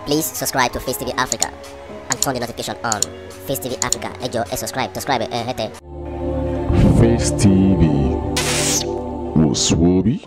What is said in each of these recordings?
Please subscribe to Face TV Africa and turn the notification on. Face TV Africa, ẹ jọ̀ọ́ ẹ subscribe, subscribe ẹ hẹ́tẹ̀. Face TV was Swoby.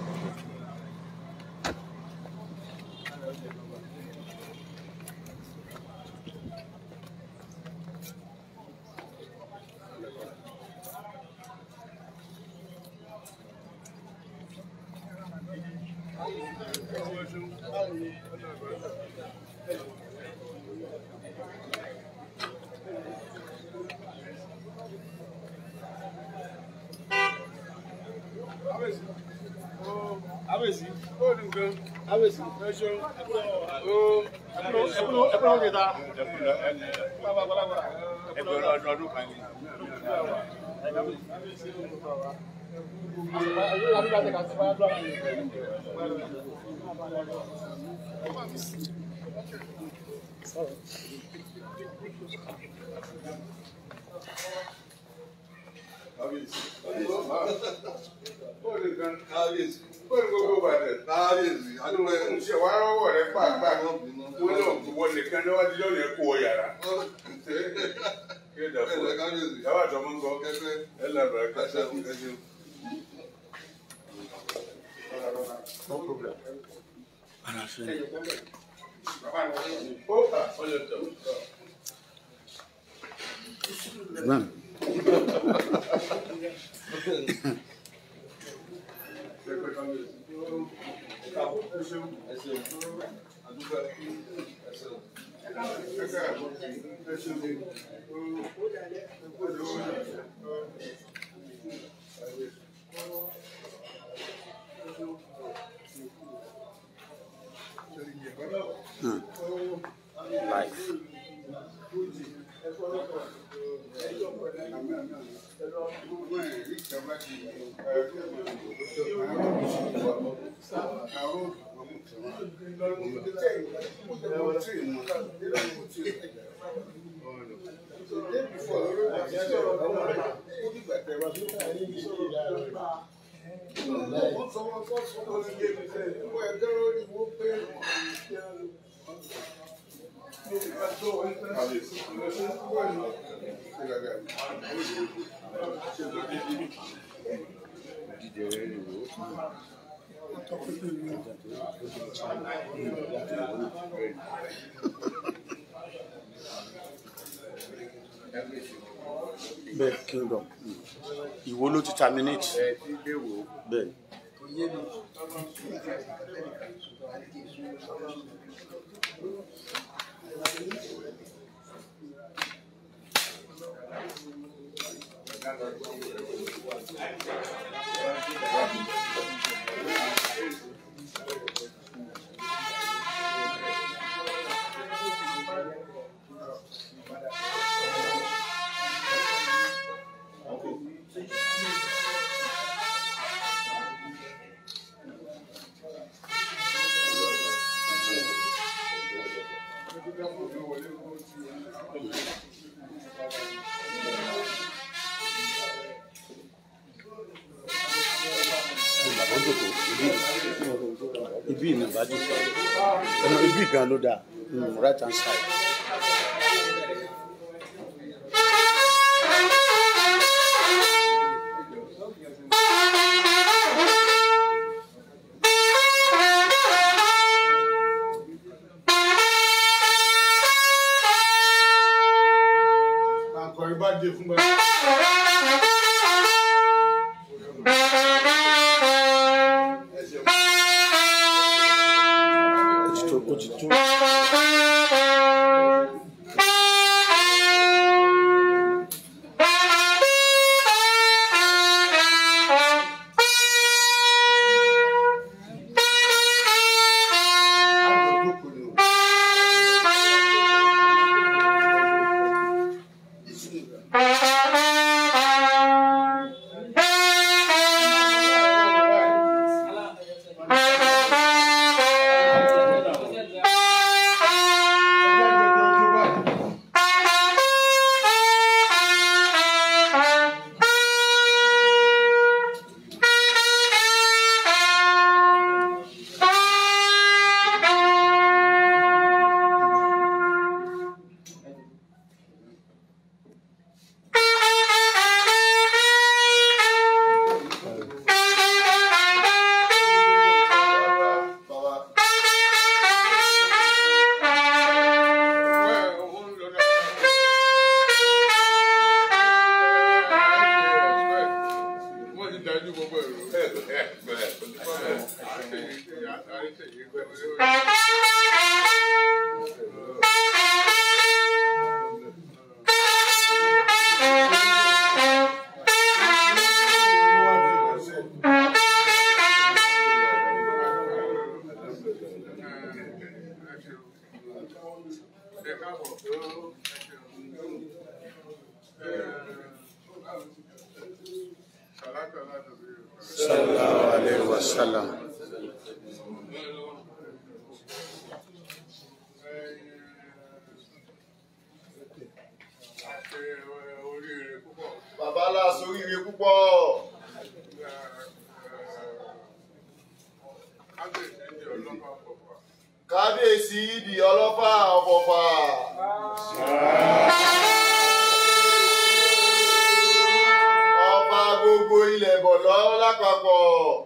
Abesi, ó ní nǹkan. Abesi, ẹ ṣeun. Ó ẹkúrò ẹkúrò ẹkúrò ó kẹta. Ẹgbẹ̀rún ọdún ọdún kan ni. Ó ní nǹkan. kábíyèsí Ó ní gbogbo bàtẹ̀. kábíyèsí adúgbò ẹ̀ Ṣé wàá rọ́wọ́ rẹ pàápàá? wọ́n bínú. Wọ́n ní òkúwọ́ nìkan níwájú lónìí ẹ̀ kó o yàrá. Kí ẹ dàpọ̀. ẹ̀rọ kábíyèsí Yàrá àtọmọ́ ń gbọ́. kẹ́kẹ́ Ẹ lábàá ẹ̀ṣẹ̀ kẹsẹ̀. ẹ̀ṣẹ̀ Ó ó lè tọ̀. adúgbò ẹ̀ṣẹ̀ bẹ́ẹ̀ kingdom ìwo ló ti terminate bẹ́ẹ̀ bàbá jòkó ibi ibi ìnà bá jòkó ẹnu ibi gan ló dáa mm, right hand side. Àkọ̀rin bá dé fún bá. ó ti tó ó ti tó. Thank ẹ káàbọ̀ tó ṣàlàkà láti rí sallallahu alayhi wa sallam. àti oríire púpọ̀. bàbá aláṣọ oríire púpọ̀ kábíyèsí di ọlọ́pàá pọ̀pọ̀. kábíyèsí ìdí ọlọ́fà ọ̀fọ̀fà ọba gbogbo ilẹ̀ bọ̀lọ́ lápapọ̀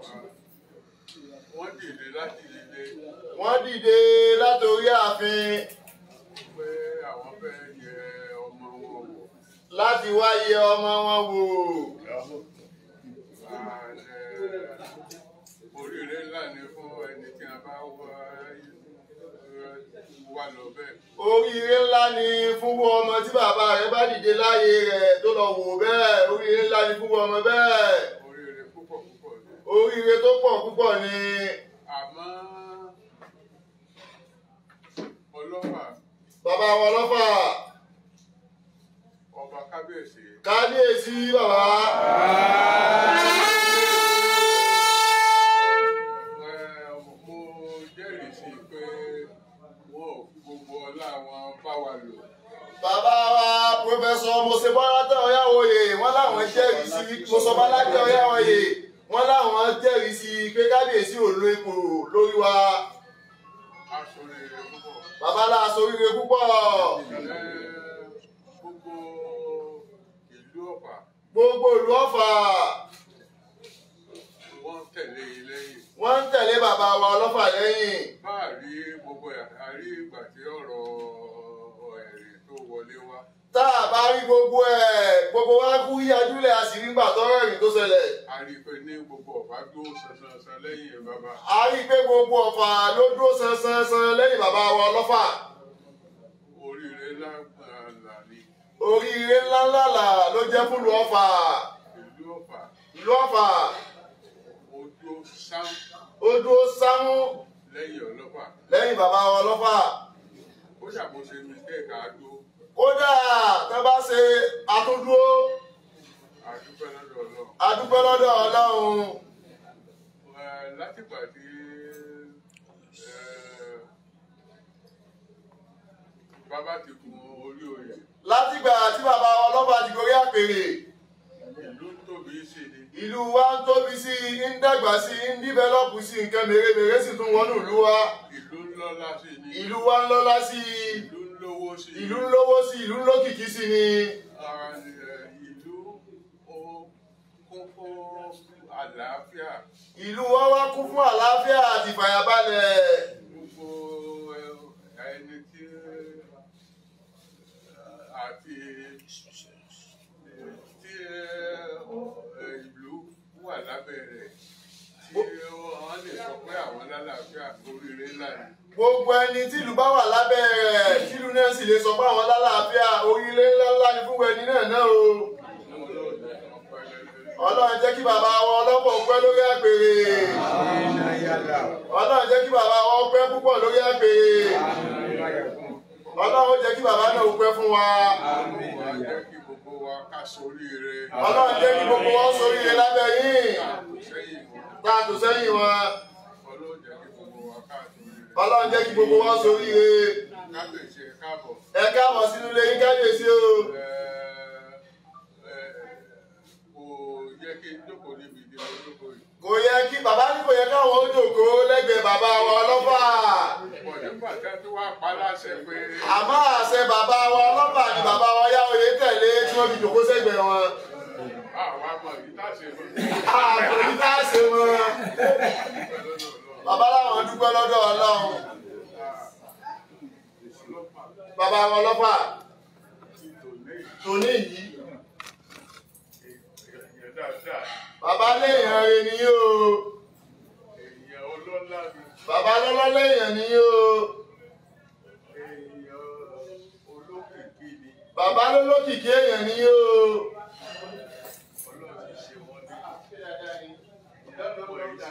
wọ́n dìde láti dìde wọ́n dìde látòrí ààfin pé àwọn fẹ́ yẹ ọmọ wọn wò. láti wá yẹ ọmọ wọn wò oríire ńlá ni fún ẹni tí a bá wá wà lọ bẹ́ẹ̀. oríire ńlá ni fún wọn ọmọ tí bàbá rẹ̀ bá dìde láyé rẹ̀ tó lọ wò bẹ́ẹ̀ oríire ńlá ni fún wọn ọmọ bẹ́ẹ̀ oríire púpọ̀ púpọ̀ ni. oríire tó pọ̀ púpọ̀ ni àmọ́ ọlọ́pàá bàbá wọn ọlọ́fà ọba kábíyèsí kábíyèsí bàbá ẹ, mo jẹ́rìí sí i pé wọn ò fi gbogbo ọlá wọn bá wa lò. bàbá wa pòfẹsọ mọ̀sẹ̀bọ́látà ọ̀yáwòye wọ́n láwọn jẹ́rìí sí mọ̀sọ̀bọ́látà ọ̀yáwòye wọ́n láwọn jẹ́rìí sí pé kábíyèsí ò lo ipò lórí wa aṣoríire púpọ̀. bàbá láàṣọ oríire púpọ̀ Ẹ, gbogbo ìlú ọ̀pá gbogbo ìlú ọ̀fà wọ́n tẹ̀lé e lẹ́yìn. wọ́n ń tẹ̀lé bàbá wa ọlọ́fà lẹ́yìn bá a rí gbogbo ẹ̀ a rí ìgbà tí ọ̀rọ̀ ẹ̀rìn tó wọlé wá. tá a bá rí gbogbo ẹ̀ gbogbo wa kú yíyájúlẹ̀ a sì rí gbà tọ́rọ̀ ẹ̀rìn tó ṣẹlẹ̀ a rí i pé ní gbogbo ọ̀pá tó sansansan lẹ́yìn bàbá. a rí i pé gbogbo ọ̀fà ló dúró sansansan lẹ́yìn bàbá wa ọlọ́fà oríire lágbàlá ni oríire ńláńlá là ló jẹ́ fún ìlú ọ̀fà ìlú ọ̀pá ìlú ọ̀fà ojú sáà ó dúró sámú lẹ́yìn ọlọ́pàá. lẹ́yìn bàbá wa ọlọ́fà ó ṣàkóso mistake àádó kódà tó bá ṣe àtúndúró àdúpẹ́ lọ́dọ̀ ọlọ́run. adúpẹ́ lọ́dọ̀ ọlọ́run Ẹ, látìgbà tí ẹ, bàbá ti gun orí oyè látìgbà tí bàbá wa ọlọ́fà ti gorí àpèrè ìlú tóbi sí ni ìlú wa ń tóbi sí i ń dàgbà sí i ń dífẹ́lọ́pù sí i nǹkan mèremère sì tún wọnú ìlú wa ìlú ńlọ́lá sí ni ìlú wa ń lọ́lá sí i ìlú ńlówó sí ìlú ń lówó sí i ìlú ń lókìkí sí ni Ara, ẹ, ìlú ó kún fún àlàáfíà ìlú wa wá kún fún àlàáfíà àti ìfàyàbalẹ̀ gbogbo ẹ, ẹni tí ẹ, àti tí ẹ, ẹ, ìlú wà lábẹ́ rẹ̀ tí wọ́n lè sọ pé àwọn lálàáfíà oríire ńlá ni. gbogbo ẹni tí ìlú bá wà lábẹ́ rẹ̀ tí ìlú náà sì lè sọ pé àwọn lálàáfíà orílẹ̀ ńláńlá ni fún ẹni náà náà o ọlọ́run jẹ́ kí bàbá wọn ọlọ́pọ̀ pẹ́ lórí àpèrè ọlọ́run jẹ́ kí bàbá wọn pẹ́ púpọ̀ lórí àpèrè ọlọ́run jẹ́ kí bàbá náà pẹ́ fún wa Wọ́n jẹ́ kí gbogbo wa ká soríire. ọlọ́run jẹ́ kí gbogbo wọn sóríire lábẹ́ yìí Sẹ́yìn wọn. tá a tò sẹ́yìn wọn Ọlọ́run jẹ́ kí gbogbo wa ká soríire. ọlọ́run jẹ́ kí gbogbo wọn sóríire Kábíyèsí ẹ káàbọ̀. ẹ káàbọ̀ sínú ilé yín kábíyèsí o Ẹ, ẹ, Kò yẹ kí n jókòó níbi ìdí mo jókòó yìí. kò yẹ kí bàbá ní kò yẹ káwọn ó jókòó lẹ́gbẹ̀ẹ́ bàbá wọn ọlọ́fà Pọ̀ nígbà tí a tún wá pa láṣẹ pé àmọ́ àṣẹ bàbá wọn ọlọ́fà ni bàbá wọn yá oyè tẹ̀lé tí wọ́n fi jókòó sẹ́gbẹ̀ẹ́ wọn àwa mọ̀ ní táṣe mọ̀. àpò ní ká ṣe wọn Dúpẹ́ lọ́dọ̀ Ọlọ́run. bàbá làwọn dúpẹ́ lọ́dọ̀ ọlọ́run Ọlọ́pàá bàbá wọn ọlọ́fà ti tò ní tòní yìí èèyàn dáadáa. bàbá léèyàn rẹ nìyí o Èèyàn ọlọ́lá ni. bàbá lọ́lọ́ léèyàn nìyí o Èèyàn olókìkí ni. bàbá lólókìkí èèyàn nìyí o Ọlọ́run ti ṣe wọ́n ní.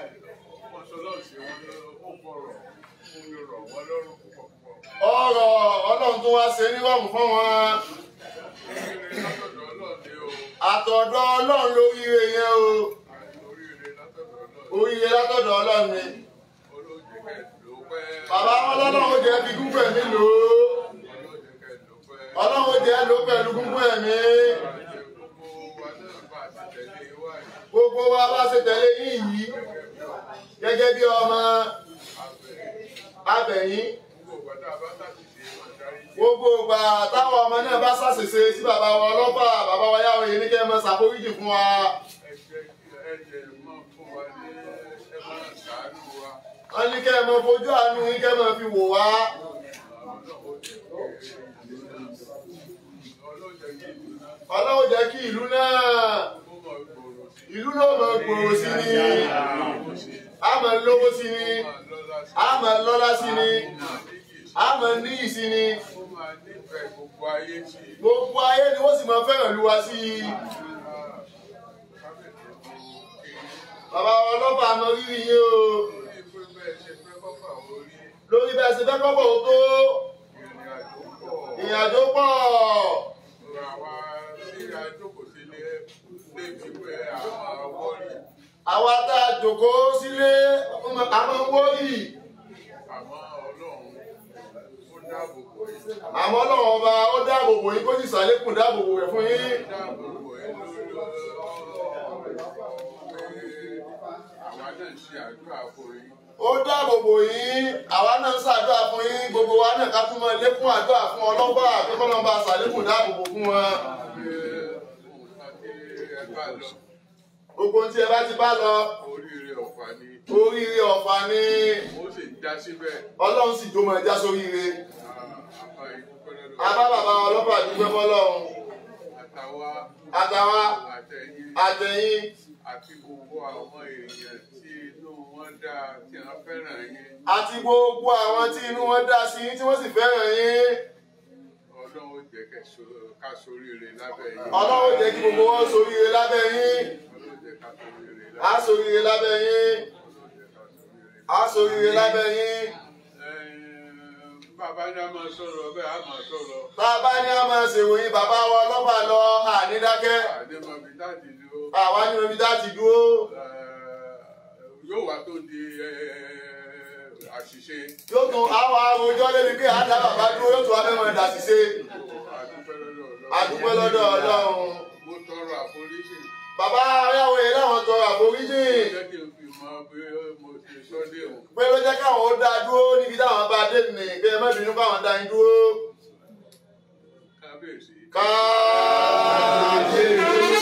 Wọ́n sọ lọ́ọ̀ ṣe wọ́n ní ó fọ̀rọ̀ fún mi rọ̀ wọ́n lọ́rùn púpọ̀ púpọ̀. ọrọ̀ ọlọ́run tó wá ṣe nírọ̀rùn fún wọn oríire látọ̀dọ̀ ọlọ́ọ̀ni o àtọ̀dọ̀ ọlọ́run lóríire yẹn o oríire látọ̀dọ̀ ọlọ́ọ̀ni oríire látọ̀dọ̀ ọlọ́run ni olóòjì kẹ́ ló pẹ́ bàbá wọn lọ́lọ́run jẹ́ fi gúngbẹ̀ mí lò ó olóòjì kẹ́ ló pẹ́ ọlọ́run jẹ́ ló pẹ̀lú gúngbẹ̀ mí àti gbogbo wa náà bá ti tẹ̀lé wá yìí gbogbo wa bá ṣe tẹ̀lé yín yìí gẹ́gẹ́ bí ọmọ abẹ̀yìn gbogbo ìgbà tá a bá tàbí ṣe wọn darí jẹ́ gbogbo ìgbà táwọn ọmọ náà bá ṣàṣìṣe sí bàbá wa ọlọ́pàá bàbá wa yáwó yìí ní kẹ́ ẹ máa ṣàforíjì fún wa ẹ̀jẹ̀ ẹ̀jẹ̀ mọ́ fún wa ní ẹ máa ṣàánú wa wọ́n ní kẹ́ ẹ máa fojú àánú yín kẹ́ ẹ máa fi wò wá ọlọ́jẹ̀ kí ìlú náà ọlọ́run jẹ́ kí ìlú náà kó mọ̀ gbòòrò sí ìlú náà máa gbòòrò sí ni i ṣe a máa lówó sí ni máa lọ́lá sí a máa lọ́lá sí ni i náà níyì a máa níyì sí ni ó máa nífẹ̀ẹ́ gbogbo ayé sí i. gbogbo ayé ni wọ́n sì máa fẹ́ràn lu wa sí i bàbá wa ọlọ́pàá mọ rírì yín o lórí bẹ́ẹ̀ ṣe fẹ́ kọ́kọ́ ò tó ìrìnàjò pọ̀ àwa tá a jòkó sílé a máa ń wọ́rì àmọ́ ọlọ́run ọba ó dáàbò bò yín kó sì sàlékùn dáàbò bò rẹ̀ fún yín ó dáàbò bò yín àwa náà ń ṣàdúrà fún yín gbogbo wa náà ká tún máa lékún àdúrà fún ọlọ́pàá pé kọ́lọ́n bá sàlékùn dáàbò bò fún wọn gbogbo tí ẹ bá ti bá lọ Oríire ọ̀fà ni oríire ọ̀fà ni ó sì já síbẹ̀. ọlọ́run sì jó máa já sóríire Àbá ìdúpẹ́ lọ́dọ̀ abá bàbá ọlọ́pàá dúpẹ́ fọlọ́run àtàwa àtàwa àtẹ̀yìn àtẹ̀yìn àti gbogbo àwọn èèyàn tí inú wọn dáa tí wọ́n fẹ́ràn yín. àti gbogbo àwọn tí inú wọn dá sí tí wọ́n sì fẹ́ràn yín Ọlọ́run ó jẹ́ kẹ́ so- ká soríire lábẹ́ yín. ọlọ́run jẹ́ kí gbogbo wọn soríire lábẹ́ yín Ọlọ́run jẹ́ ká soríire á lábẹ́ soríire lábẹ́ yín Ọlọ́run jẹ́ ká soríire. á soríire lábẹ́ yín Ẹ̀ẹ́n, Bàbá ní a máa sọ̀rọ̀ bẹ́ẹ̀ a máa sọ̀rọ̀. tá a bá ní a máa ṣèròyìn bàbá wa ọlọ́pàá lọ ànídákẹ́ Àdébọ̀bí láti dúró. àwa ní omi dá ti dúró Yóò wá tó di ẹ̀ẹ́, àṣìṣe. yóò tún àwọn arojọ́ lébi pé àdá bàbá dúró yóò tún wá fẹ́ mọ̀ dà sí ṣe Àdúpẹ́ lọ́dọ̀ Ọlọ́run. àdúpẹ́ lọ́dọ̀ ọlọ́run Mo tọrọ àforíjì. bàbá aráwọ̀ yẹn láwọn tọrọ àforíjì Jẹ́ kí n fi mọ bí mo ti sọ́dé o. pé ló jẹ́ káwọn ó dá dúró níbi táwọn bá dé nì pé ẹ má bínú káwọn dá yín dúró Kábíyèsí. káàdé.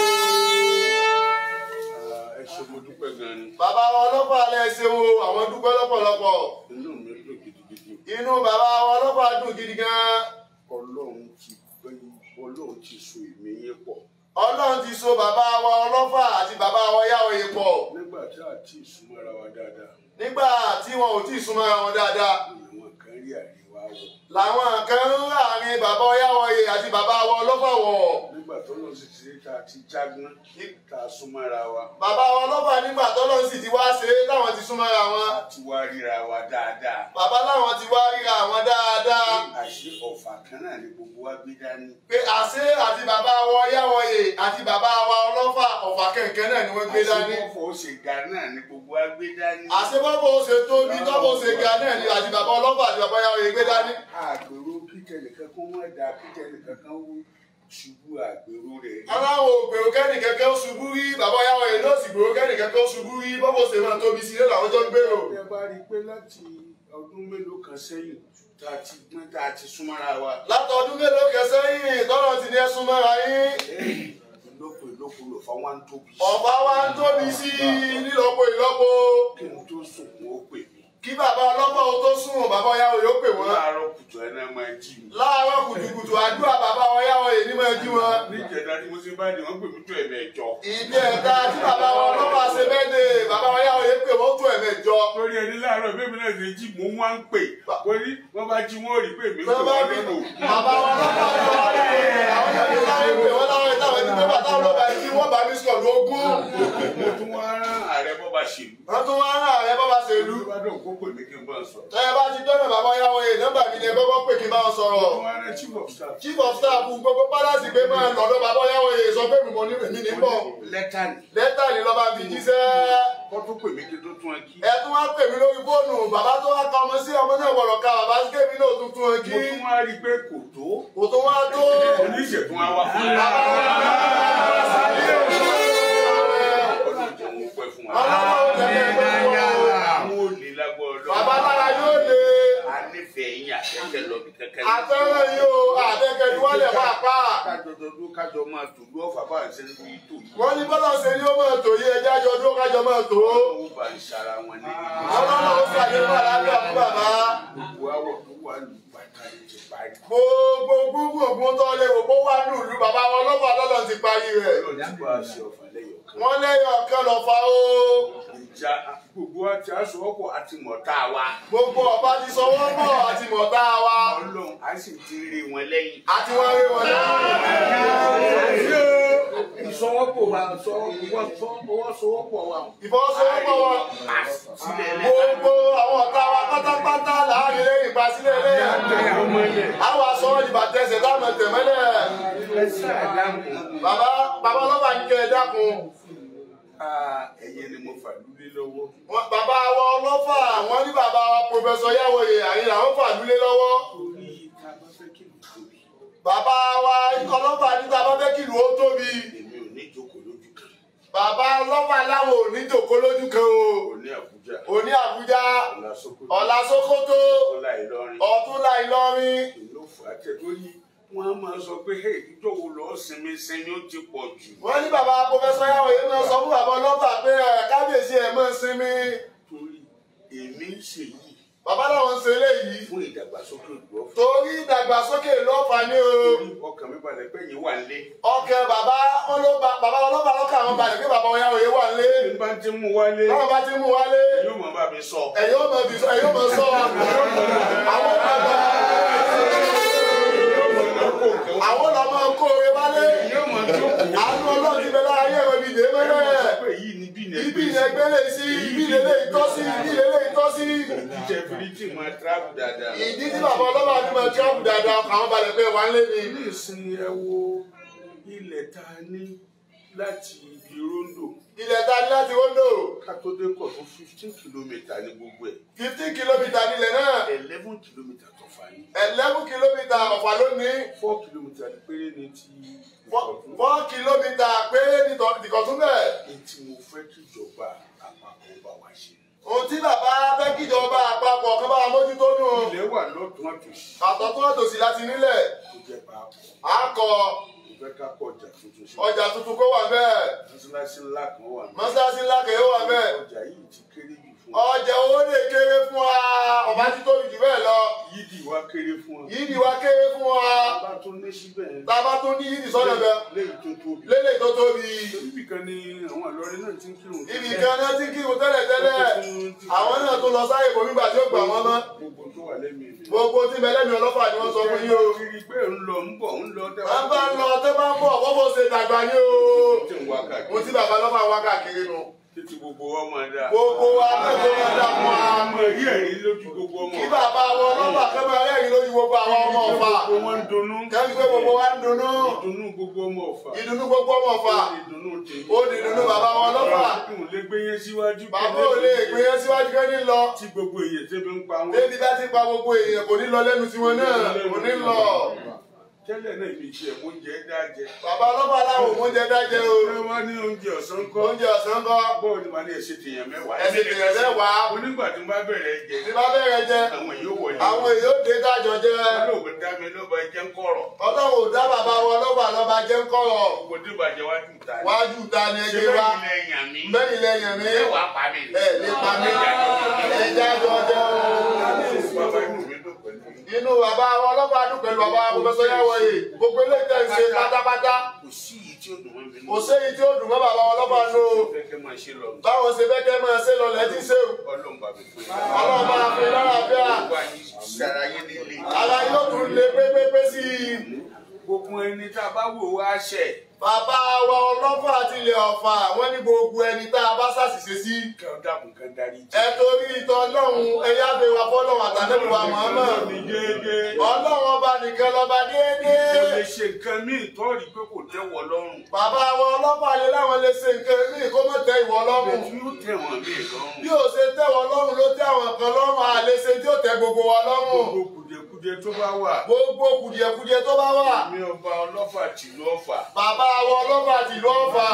ẹ ṣe mo dúpẹ́ gan ni bàbá wa ọlọ́pàá alẹ́ ṣeun o àwọn dúpẹ́ lọ́pọ̀lọpọ̀ inú mi dùn gidigidi inú bàbá wa ọlọ́pàá dùn gidi gan ọlọ́run ti gbé ọlọ́run ti so èmi yín pọ̀ ọlọ́run ti so bàbá wa ọlọ́pàá àti bàbá wa yáwòye pọ̀ nígbà tí a ti súnmọ́ra wa dáadáa nígbà tí wọn ò tí ì súnmọ́ ara wọn dáadáa àwọn kan rí àríwá wọ̀ làwọn kan ń láàrin bàbá yáwòye àti bàbá wa ọlọ́pàá wọ̀ nígbà tó lọ sí ti ta ti jágán ta súnmọ́ra wa bàbá wa ọlọ́pàá nígbà tọ́lọ́ sì ti wá ṣe é táwọn ti súnmọ́ ara wọn àti wá ríra wa dáadáa bàbá láwọn ti wá ríra àwọn dáadáa àṣé ọ̀fà kan náà ni gbogbo wa gbé dání pé àṣé àti bàbá wa yáwòye àti bàbá wa ọlọ́pàá ọ̀fà kẹ̀kẹ́ náà ni wọ́n gbé dání àṣé ọ̀fọ̀ ó ṣe ga náà ni gbogbo wa gbé dání àṣebọ́bọ̀ ó ṣe tóbi tọ́bọ̀ ó ṣe ga náà ni àti bàbá ọlọ́pàá àti bàbá yáwòye gbé dání àgbèrò kíkẹ́ nìkan kó wọ́n da kíkẹ́ nìkan kan wú ṣubú àgbèrò rẹ̀ aláwọ̀ ògbèrò kẹ́nì kẹ́kẹ́ ó ṣubú rí bàbá yáwòye náà sì gbèrò kẹ́nì kẹ́kẹ́ ó ṣubú rí bọ́bọ̀ ó ṣe máa tóbi sí ilé làwọn jọ ń gbèrò ẹ bá rí i pé láti ọdún mélòó kan sẹ́yìn tá a ti gbọ́n tá a ti súnmọ́ra wa látọdún mélòó kẹsẹ́yìn tọ́lọ̀ ti ní ẹ̀sùn mọ́ra yín ìlọ́po ìlọ́po lò fún wa ń tóbi ọ̀pá wa ń tóbi sí i nílọ́po ìlọ́po kí n tó sùn wọ́n ó pè mí kí bàbá ọlọ́pàá ó tó sùn bàbá yáwòye ó pè wọ́n láàárọ̀ kùtù ẹ̀ náà máa jí mi láàárọ̀ kùtùkùtù àdúrà bàbá wọn yáwòye ní máa jí wọn níjẹta tí mo ti bá ní wọ́n pè mí tó ẹ̀mẹ́jọ ìdí ẹ̀ka tí bàbá wọn ọlọ́pàá ṣe bẹ́ẹ̀dẹ̀ bàbá wọn yáwòye pè wọ́n tó ẹ̀mẹ́jọ torí ẹni láàárọ̀ bẹ́ẹ̀ mi náà ṣe jí mo wá ń pè torí wọ́n bá jí wọ́n rí pé mi tó kò bá wọ́n bí nínú bàbá wọn ọlọ́pàá ṣe wá rí pé àwọn yàrá láwọn pè wọ́n láwọn ìtàwọn ẹni pé bàtà ọlọ́pàá ẹni tí wọ́n bá mí sọ̀ lógún mo tún wá rán ààrẹ bọ́ba ṣèlú wọ́n tún wá ń rà ẹ bọ́ba ṣèlú ló bá dùn kó pè mí kí n bá sọ ẹ bá ti dọ́nà bàbá yáwòye nọ́mbà mi ni ẹ kọ́kọ́ pè kí n bá wọn sọ̀rọ̀ wọ́n wá rẹ̀ chief of staff. chief of staff gbogbo palace pé máa lọ́dọ̀ bàbá ọ̀yáwó yìí sọ pé mi mọ̀ ní èmi ní bọ̀ lẹ́tà ni lẹ́tà ní lọ́ba fi jíṣẹ́ kó tó pè mí kí tó tún ẹ kí. ẹ tún wá pè mí lórí fóònù bàbá tó wá ka ọmọ sí ọmọ náà gbọ́dọ̀ ka bàbá sí kébí náà tuntun ẹ mo kí tún wá rí i pé kò tó. kò tó wá tó oníṣègùn àwa fún mi. ọdún jẹ́ mo pẹ́ fún wa. ọlọ́wọ́ tẹ̀lé ẹgbẹ́ wọn. àwọn olè lágbó ọlọ́run. bàbá lára yóò lè a nífẹ̀ẹ́ yín àtẹ́kẹ́ lọ bí kẹ́kẹ́ lọ. àtẹ́rẹ́ yìí o àtẹ́kẹ́ wálẹ̀ wá pa kájọ dọdún kájọ máa tòlú ọ̀fà bá ń ṣe ń bí tò yìí. wọ́n ní bọ́lá ṣe ni ó máa tò yí ẹjẹ́ àjọ dúró kájọ máa tò ó owó bá ń ṣara wọn ní ọlọ́run ó ṣàdéhùn àlàáfíà fún bàbá gbogbo àwọ̀ tó wà lù bàtà lè ti parí. gbogbo gbogbo ògùn tó lè wò kó wá nílùú bàbá wọn lọ́fà lọ́lọ́ ti parí rẹ̀ ọlọ́run ti bá a ṣe ọ̀fà lẹ́yọ̀ kan. wọ́n lẹ́yìn ọ̀kan lọ́fà ó ìjà gbogbo àti aṣọ́wọ́pọ̀ àti mọ̀tá wa. gbogbo ọba ti sọ wọ́n mọ̀ àti mọ̀tá wa ọlọ́run á sì ti rí wọn lẹ́yìn. àti wọ́n rí wọn lẹ́yìn ìsọwọ́pọ̀ wa ìfọwọ́sowọ́pọ̀ wa. ìfọwọ́sowọ́pọ̀ wa sílẹ̀ lẹ́yìn. gbogbo àwọn ọ̀tá wa pátápátá láàrin lẹ́yìn ìpàsílẹ̀ lẹ́yìn àwọn aṣọ ìbàtẹ̀sẹ̀ táwọn tẹ̀mẹ́lẹ̀ bàbá bàbá ọlọ́pàá ní kẹ́ ẹ dákun ẹ̀yẹ ni mo fà lulẹ̀ lọ́wọ́. Wọ́n- bàbá wa ọlọ́fà wọ́n ní bàbá wa pòfẹ́sọ Yáwòyè àyìn làwọn fàdúlé lọ́wọ́ torí ká bá fẹ́ kí ló tóbi. bàbá wa ọlọ́fà ní tá a bá fẹ́ kìlú ó tóbi èmi ò ní jókòó lójú kan. bàbá ọlọ́fà láwọn ò ní jòkó lójú kan o òní àbújá. òní Àbújá ọ̀la sókòtò. ọ̀la Sókótó ọ̀la ìlọrin. ọ̀túnla Ìlọrin ló fà á tẹ̀ tó yí wọ́n á máa sọ pé hey ìjọ wo lọ́ọ́ sinmi sinmi ó ti pọ̀ jù. wọ́n ní bàbá pòfẹ́sọ Yáwòyè náà sọ fún bàbá ọlọ́fà pé ẹ̀ kábíyèsí ẹ̀ mọ́ sinmi torí èmi ń ṣe yìí bàbá làwọn ń ṣe eléyìí fún ìdàgbàsókè ìlú ọ̀fọ̀. torí ìdàgbàsókè lọ́fà ní o torí ọkàn mi balẹ̀ pé yín wà nílé. ọkẹ bàbá wọn ló ba bàbá ọlọ́fà lọ́kà àwọn balẹ̀ pé bàbá Yáwòyè wà nílé bí n bá ti mú wálé táwọn bá ti mú wálé yóò mọ̀ bá mi sọ. ẹ̀yin ó mọ̀ bí ẹ̀yin ó mọ̀ sọ àwọn bàbá àwọn lọ́mọ kó o wálé yóò mọ̀ tó kù. àánú ọlọ́run ti bẹ lára ayé ẹ̀rọ ibi dè mẹ́rẹ̀ pé yìí ni bí ní ibi ilẹ̀ gbélé sí ibi ilẹ̀ lè tọ́ sí ibi ilẹ̀ lè tọ́ sí ìdíje fìrìtì máa tíráàbù dáadáa. ìdí tí bàbá ọlọ́ba ní ma tíráàpù dáadáa àwọn balẹ̀ pé wà ń lé ni ní ìsinmi ẹ wo ilẹ̀ tá a ní láti ibi rondo ilẹ̀ ta ní láti wọ́ndò ká tó dé kọ̀ tó fifteen kilometre ní gbogbo ẹ̀ fifteen kìlómítà nílẹ̀ náà eleven kilometre tó fà ní eleven kìlómítà ọ̀fà lónìí four kilometre ní péré ní ti ìkọ̀tún. four kìlómítà péré nìkọ̀tún bẹ́ẹ̀. èyí tí mo fẹ́ kí ìjọba àpapọ̀ bá wa ṣe. ohun tí bàbá fẹ́ kíjọba àpapọ̀ kan bá wa mójútó nù ilẹ̀ wà lọ́tún àtòsí àtọ̀tún àtòsí láti nílẹ̀ tó jẹ́ papọ̀. àkọ mo fẹ́ ká kọ ọjà tuntun sí. ọjà tuntun kó wà bẹ́ẹ̀ mọ́sálásí ńlá kan wà ní. mọ́sáàsì ńlá kèé wà bẹ́ẹ̀ ọjà yìí ti kéré jù fún wa. ọjà owó lè kéré fún wa ọba tí tóbi jù bẹ́ẹ̀ lọ yídì wa kéré fún wa. yìí ni wa kéré fún wa bá tún ní síbẹ̀ tá a bá tún ní yìí sọ́nà bẹ́ẹ̀ léyìí tó tóbi. lélẹ̀ tó tóbi ibì kan ni àwọn àlọ́rin náà ti ń kírun. ibì kan náà ti kírun tẹ́lẹ̀ tẹ́lẹ̀ àwọn náà tún lọ sáyè kò nígbà tí ó gbà wọ́n mọ́ gbogbo tó wà lẹ́mìí mi. gbogbo tí bẹ́lẹ́mi ọlọ́fà ni wọ́n sọ fún yín o kiri pé ń lọ ń bọ̀ ń lọ wọ́n bá ń lọ tẹ́ bá ń bọ̀ wọ́n bó ṣe dàgbà ní o tí ń wá káàkiri. mo ti bàbá lọ́fà wá káàkiri nu títí gbogbo ọmọ dá. gbogbo wa mẹ́kọ̀ọ́ máa dá fún wa ọmọ yìí ẹ̀rí lójú gbogbo ọmọ. kí bàbá wọn lọ́fà kẹ́ máa rẹ́rìn lójú gbogbo àwọn ọmọ ọ̀fà gbogbo wọn ń dunnú. kẹ́mi pé gbogbo wa ń dunnú ìdùnnú gbogbo ọmọ ọ̀fà. ìdùnnú gbogbo ọmọ ọ̀fà ìdùnnú tèmi. ó di ìdùnnú bàbá wọn lọ́fà n ò lè gbé yẹn síwájú. bàbá ò lè gbé yẹn síwájú kẹ́ ní lọ tí gbogbo èyàn tẹ́bi ń pa wọn. débi bá ti pa gbogbo èèyàn kò ní lọ lẹ́nu tiwọn náà kò ní lọ tẹ́lẹ̀ náà mi tiẹ̀ mo jẹ́ dájẹ́. bàbá ọlọ́fà láwọn oúnjẹ dájẹ́ o ṣé wọ́n ní oúnjẹ ọ̀sán kọ́. oúnjẹ ọ̀sán kọ́ bọ́ọ̀ ni màá ní ẹ̀ṣẹ̀ tèèyàn mẹ́wàá. ẹ̀sìn tèèyàn mẹ́wàá onígbà tí mo bá bẹ̀rẹ̀ jẹ tí bá bẹ̀rẹ̀ jẹ àwọn yóò wọlé. àwọn èèyàn ó dé dájọ jẹ olóògùn dá mi ló bá jẹ́ ń kọ̀rọ̀. ọlọ́run ò dá bàbá wọn lọ́fà lọ́ba jẹ́ ń kọ̀rọ̀ gbogbo tí bàjẹ́ wá jù ta ni. wájú ta ni ṣé ẹgbẹ́ wa bẹ́ẹ̀ ilẹ̀ yàn mí. bẹ́ẹ̀ lẹ́yìn mi ẹ wàá pa mí. ẹ̀ nípa mi ẹja jọ jẹ o. bàbá inú mi dùn pẹ̀lú yín. inú bàbá wọn ọlọ́pàá dùn pẹ̀lú bàbá pòfẹ́sọ Yáwòyè gbogbo ilé tẹ̀ ń ṣe pátápátá kò sí yìí tí ó dùn mọ́ mi nù. kò séyìí tí ó dùn mọ́ bàbá wọn ọlọ́pàá nù o fẹ́ kẹ́ máa ṣe lọ. báwọn ṣe fẹ́ kẹ́ máa ṣe lọlẹ̀ tí ṣe o ọlọ́run bàbá fún yín. ọlọ́run bá fi lára bíà gbogbo àyè sára yín nílé. ara yóò tún lé pépépé sí i gbogbo ẹni tá a bá wò wá ṣẹ̀. bàbá wa ọlọ́fà àti ilẹ̀ ọ̀fà wọ́n ní gbogbo ẹni tá a bá ṣàṣìṣe sí kí ọ dàkún kan darí jì. ẹ torí ìtọ́ ọlọ́run ẹ̀yà bẹ wa fọ́lọ́run àtàlẹ́bí wa Muhammad ní déédéé. ọlọ́run ọba nìkan lọ́ba déédéé. Mo lè ṣe nǹkan míì tó rí pé kò tẹ́wọ̀ lọ́rùn. bàbá wọn ọlọ́pàá lè láwọn lè ṣe nǹkan míì kó mọ̀ tẹ ìwọ lọ́rùn. Bẹ̀tú yóò tẹ̀ wọ́n mí lọ́rùn. bí o ṣe tẹ̀wọ̀ lọ́rùn ló tẹ àwọn kan lọ́rùn àlè ṣe tí ó tẹ gbogbo wa lọ́rùn. Gbogbo kùdìẹ̀kudiẹ tó bá wà. gbogbo kùdìẹ̀kudiẹ tó bá wà. Mi ọba ọlọ́fà tìlú ọ̀fà. bàbá wọn ọlọ́pàá tìlú ọ̀fà.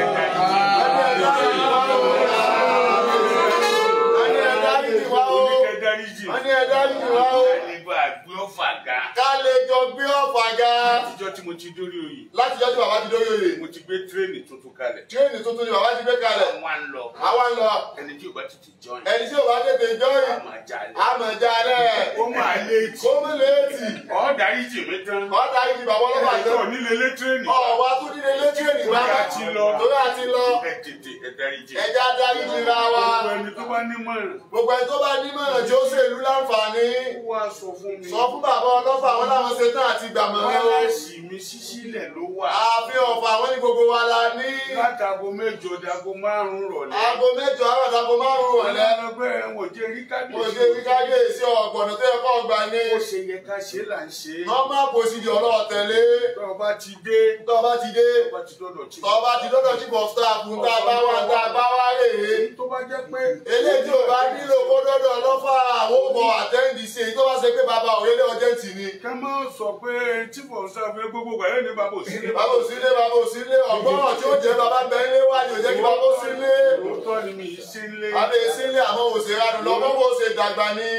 Ẹni ẹ̀dá yìí wá o. Oníkẹ́dáríjì. Ẹni ẹ̀dá yìí wá o. Ẹni bá gbé ọ̀fà ga. Ká lè jọ gbé ọ̀fà ga. Àtijọ́ tí mo ti dórí oyè. Láti jọ́ tí bàbá ti dórí oyè. Mo ti gbé tírèènì tuntun kalẹ̀. Tírénì tuntun ni bàbá ti gbé kalẹ̀. Wọ́n á ń lọ. Àwa ń lọ. Ẹni tí ò bá tètè jọyìn. Ẹni tí ò bá tètè jọ́yìn. A máa jalè. Àmọ̀já rẹ̀. Ó máa léètì. Kó mú léètì. Ọ̀ọ́dáríjì mi tán. Ọ̀tá yìí ni bàbá ọlọ́pàá Ẹ̀jọ̀ jẹ́. nílé lé tírèènì. Ọ̀wá tún nílé lé tírénì bá. Torí a ti lọ. Torí a ti lọ. Ẹ tètè ẹ dáríjì. Ẹja darí ti ra wa. Gbogbo ẹni tó bá nímọ̀ràn. Gbogbo ẹni tó bá nímọ̀ràn tí ó ṣèlú láǹfààní. Ó wá sọ fún mi. Sọ fún bàbá ọlọ́pàá wọn láwọn ṣe tán àti gbàmọ̀ràn. Wáyàsì mi ṣíṣílẹ̀ ló wà. Àfi ọ̀fà wọn ní gbogbo wa la ní. Látago mẹ́jọ dago márùn-ún rọ̀lẹ́. Aago mẹ́jọ àárọ̀ àtàgò márùn-ún ọ̀lẹ́. Ọlọ́gbẹ́ ẹ̀wọ̀n jẹ́ rí Mo ṣe kábíyèsí. wí káyéèsí ọ̀gbọ̀nà tó yẹ kọ́ ọgbà ní. Ó ṣe yẹ ká ṣe là ń ṣe. Normal procedure ọlọ́ọ̀ tẹ̀lé. Tó o bá ti dé. Tọ́ ọ bá ti dé. Tó o bá ti dọ́dọ̀ tí. Tọ́ ọ bá ti dọ́dọ̀ chief of staff ń tá a bá wà ń tá a bá wá rèé. Tó bá jẹ́ pé. Eléyìí tí ò bá nílò kó dọ́dọ̀ ọlọ́fà àwọn òbọ̀ àtẹ́ǹdì sí èyí tó bá ṣe pé bàbá òrèlé ọjẹ́ǹtì ni. Ká má sọ pé tí mò ń sọ pé gbogbo ìgbà yóò ní bàbá òsínlé. Bàbá òsínlé bàbá òsínlé ọ̀gbọ́n tí ó jẹ́ bàbá bẹ́ńlé wá ní òjẹ́ kí bàbá òsínlé. Òótọ́ ni mi yìí sí ilé. Bàbá òsínlé àmọ́ òsèré àdùn lọ́mọ́ bó ṣe dàgbà ní.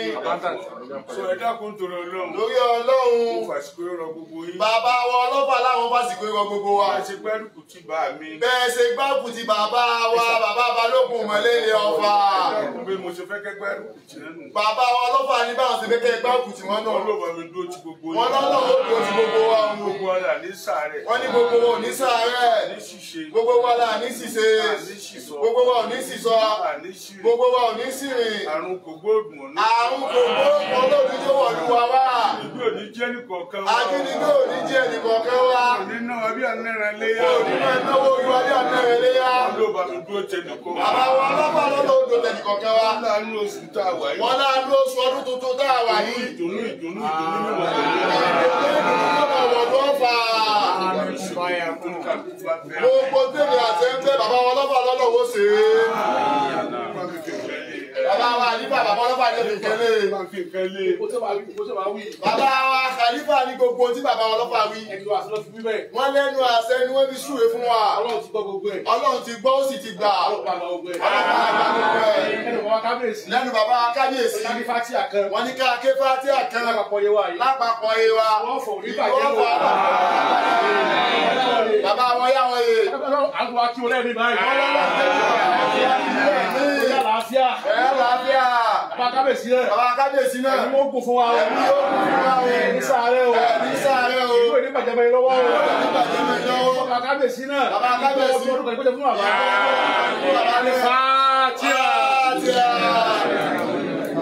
Sọ ẹ dákun torí Ọlọ́run. Lórí Mo Ọlọ́run. fàṣìkò rọ gbogbo yín. Bàbá wa ọlọ́fà láwọn fásitì ìwọ gbogbo wa. Bá a ṣe gbárùkù tí bá mi. Bẹ́ẹ̀ ṣe gbáàpù ti bàbá wa bàbá balógun mọ̀lẹ́lẹ̀ ọ̀fà. Dákun bí mo ṣe fẹ́ kẹ́ gbárùkù tí nínú. Bàbá wa ọlọ́fà ní báwọn ṣe fẹ́ kẹ́ gbáàpù tí wọ́n náà. Ọlọ́ba mi dúró tí gbogbo yín. Wọ́n lọ́nà ó dúró ti gbogbo wa o. Gbogbo ara ní sàárẹ̀. Wọ́n ní gbogbo wa ò ní sàárẹ̀. Ní ṣíṣe. Gbogbo wa là ní ṣìṣe. Ní ṣìṣọ. Gbogbo wa ò ní ṣìṣọ. Àní ṣírí. Gbogbo wa ò ní ṣìrìn. Àrùn kògbóògùn ọ̀nà. Àrùn kòkó olóòdì tó wọ̀ lù wá wá. Ìgbé òní jẹ́ nìkọ̀ọ̀kan wá. Ajínigbé ò ní jẹ́ ẹnìkọ̀ọ̀kan wá. Òní náà bí ànára léyà. Òní máa náwó orí wa bí àtẹ̀rẹ̀ léyà. Ọlọ́ba mi dúró tẹ nìkan. Bàbá wa ọlọ́pàá lọ́dọ̀ odò tẹ̀nìkọ̀ọ̀kan wá. Láàánú oṣù tá a wà yìí. Wọ́n láàánú oṣù ọdún tuntun tá a wà yìí. Ìdùnnú ìdùnnú ìdùnnú ní wọ́n Gbogbo tèmi àti ẹgbẹ́ bàbá wọn lọ́fà lọ́dọ̀ wo ṣe é. Bàbá wa àlífà bàbá ọlọ́fà ní èdè kẹ́lẹ́. Bàbá wa Khalifa ní gbogbo tí bàbá wọn lọ́fà wí. Wọ́n lẹ́nu àṣẹ ni wọ́n fi súre fún wa. Ọlọ́run ti gbọ́ ó sì ti gbà. Ọlọ́pàá àgbà gbogbo ẹ̀. Lẹ́nu bàbá wa kábíyèsí. Wọ́n ní ká ké fátíà kan lápapọ̀ yé wa. Wọ́n fò ní Ìlú bàjẹ́ ọ̀fà. wò. Bàbá wọn yá wọn yé. Àgbà kí wọlé mi báyìí. Wọ́n lọ́wọ́ Bóyá àlàáfíà. ẹ̀ láàbíà. Bàbá kábèsí rẹ̀. Bàbá kábíyèsí náà. Ẹ̀mí ó kún fún wa o. Ẹ̀mí ó kún fún wa o. Ní sáré o. Ní sáré o. Ìlú ìní bàjẹ́ bẹ́ẹ̀ lọ́wọ́ o. Nígbàdí mi lọ́wọ́. Bàbá kábèsí náà. Bàbá kábíyèsí. Ọdún kan ìgbésẹ̀ fún bàbá. Bàbá ní Fátíà. Fátíà.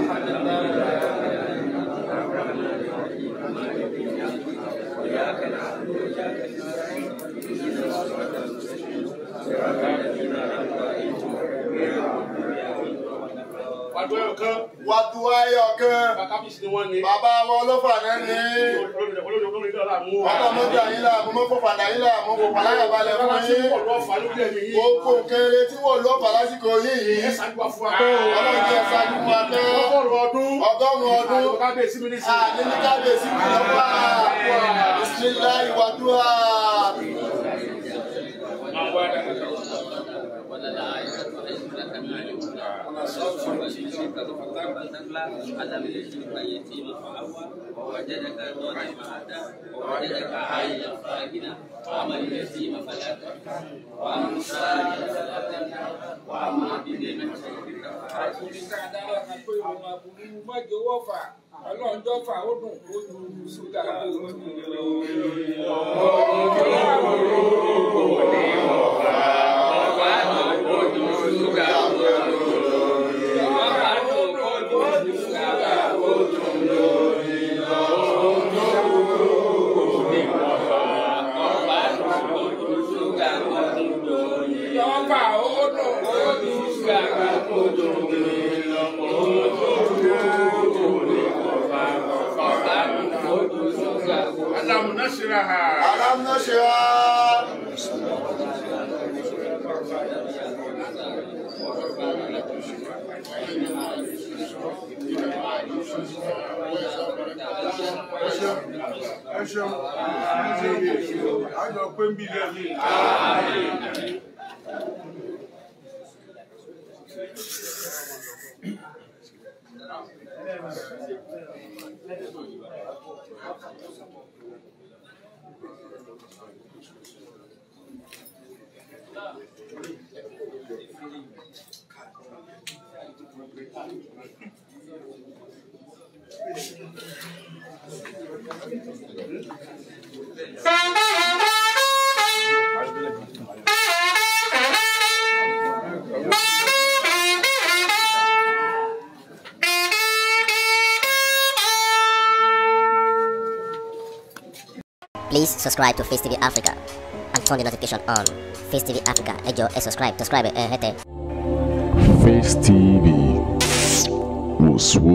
Wàdúrà kan. Wàtúwáyọ̀ kan. Bàbá kábèsí ni wọ́n ní. Bàbá wọn ọlọ́fà náà ní. Olórí olórí olórí náà là mú wa. Ọlọ́mọdé àyílà, mo mọ́ fọ́fà àyílà, mo fò pàláyà balẹ̀ fún Bàbá tí yín. wọ́n lọ́ọ́ fà lórí ẹ̀mí yìí. Gbogbo kéré tí wọ́n lọ́ bà lásìkò yìí. Ẹ ṣáájú wa fún wa pé o. Ọlọ́run jẹ́ ṣáájú fún wa pé Ọgọ́rùn-ún ọdún. ọgọ́rùn-ún ọdún. Bàbá kábèsí mi ní sí. Àní ní kábíyèsí mi lọ́wọ́. Bismillahi wàdúrà. ووجدك ظالما ووجدك عائلا فاجنا واما اليتيم فلا تقهر واما السائل فلا تنهر واما بنعمه ربك فحدث ọkùnrin ká dára kan pé òun aburú mọ́jọ́wọ́ fà ọlọ́njọ́ fà ó dùn ó ju ṣúgà yọ́ fà ó dùn ó ju ṣúgà Ọba alamu nasiraha. alam nashra. ẹ ṣeun àjọ pé ń bí ilé mi. Please subscribe to Face TV Africa and turn the notification on. Face TV Africa, ẹ jọ̀ọ́ ẹ subscribe, subscribe ẹ hẹ́tẹ̀. Face TV was